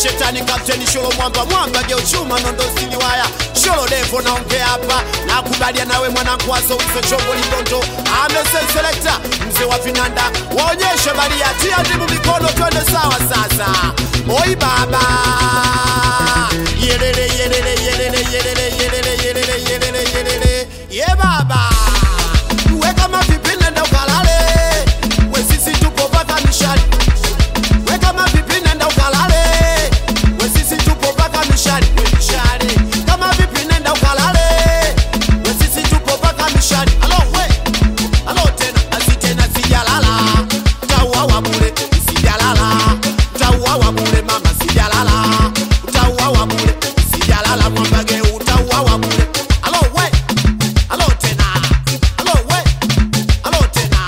shetani kapteni sholo mwamba mwamba geuchuma nondo siliwaya sholo devo naongea hapa nakubalia nawe mwanangu wazowizo chombo lidondo amesenselekta mzee wa vinanda waonyeshe balia tia ndimu mikono twende sawa sasa oi baba yelele yelele yelele yelele yelele yelele yelele yelele ye baba weka mavipi nenda ukalale we sisi tupo paka mishali weka mavipi nenda ukalale we sisi tupo paka mishali we mishale kama vipi nenda ukalale we sisi tupo paka mishali alo we alo tena asi tena sijalala tauawa bure sijalala tauawa bure mama sijalala tauawa bure sijalala mwambage utauawa bure alo we alo tena alo we alo tena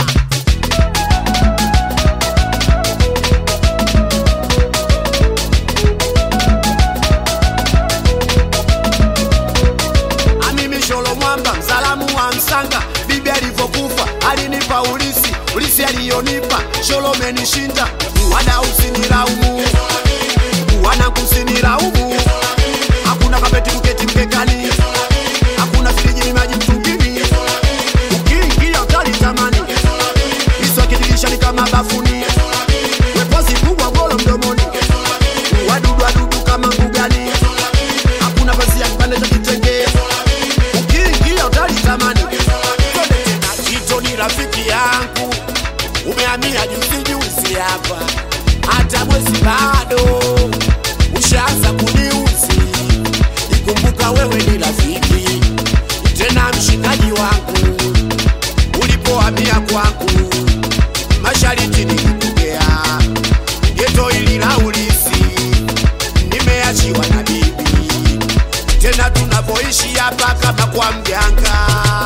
Amimi Sholo Mwamba, msalamu wa Msanga, bibi alivyokufa alinipa ulisi, ulisi aliyonipa Sholo menishinda, wada usinilaumu, wana kusinilaumu, hakuna kapeti kuketi mkekani, hakuna friji maji mtungini, ukiingia utalitamani, iso kidirisha ni kama bafuni, wepozi kubwa golo mdomoni, wadudu wadudu kama mbugani, hakuna pazia kipande cha kitenge ukiingia utalitamani. Twende tena, Kito ni rafiki yangu, umehamia juzi juzi hapa, hata mwezi bado ushaanza kuniuzi. Ikumbuka wewe ni rafiki tena mshikaji wangu, ulipohamia kwangu mashariti nilikugea geto ili la ulisi, nimeachiwa na bibi tena tunavyoishi hapa kama kwa mganga.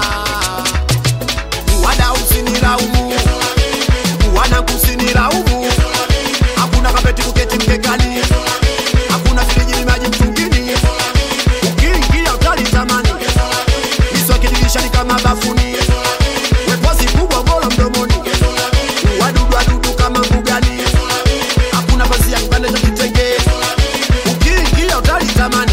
Wada usinilaumu, wana kusinilaumu, hakuna kapeti kuketi mkekani, hakuna friji maji mtungini, ukiingia utalitamani, iso kidirisha ni kama bafuni, wepozi kubwa golo mdomoni, wadudu wadudu kama mbugani, hakuna pazia kipande cha kitenge, ukiingia utalitamani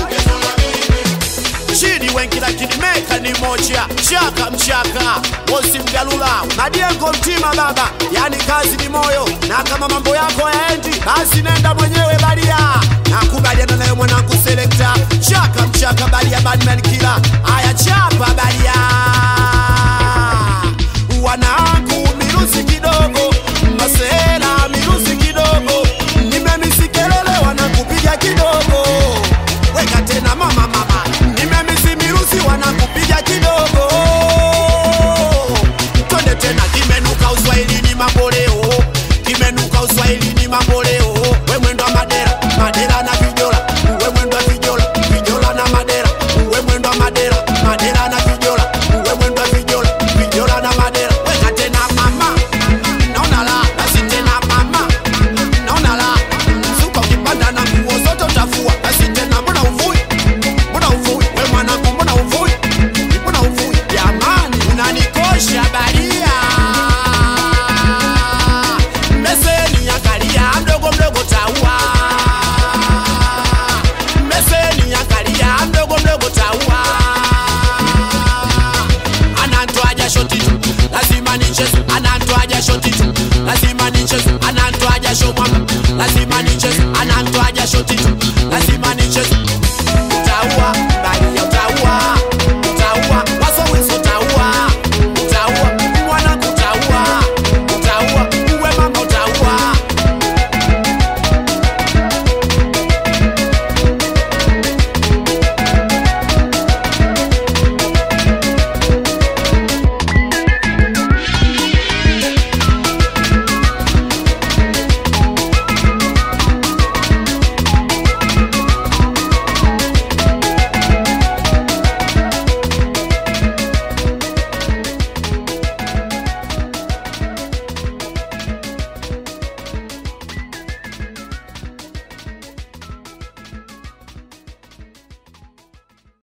chini wengi lakini meka ni moja chaka mchaka mosi mgalula madiengo mtima baba yani kazi ni moyo na kama mambo yako yaendi basi nenda mwenyewe baria nakubaliana nayo mwanangu selekta chaka mchaka baria badman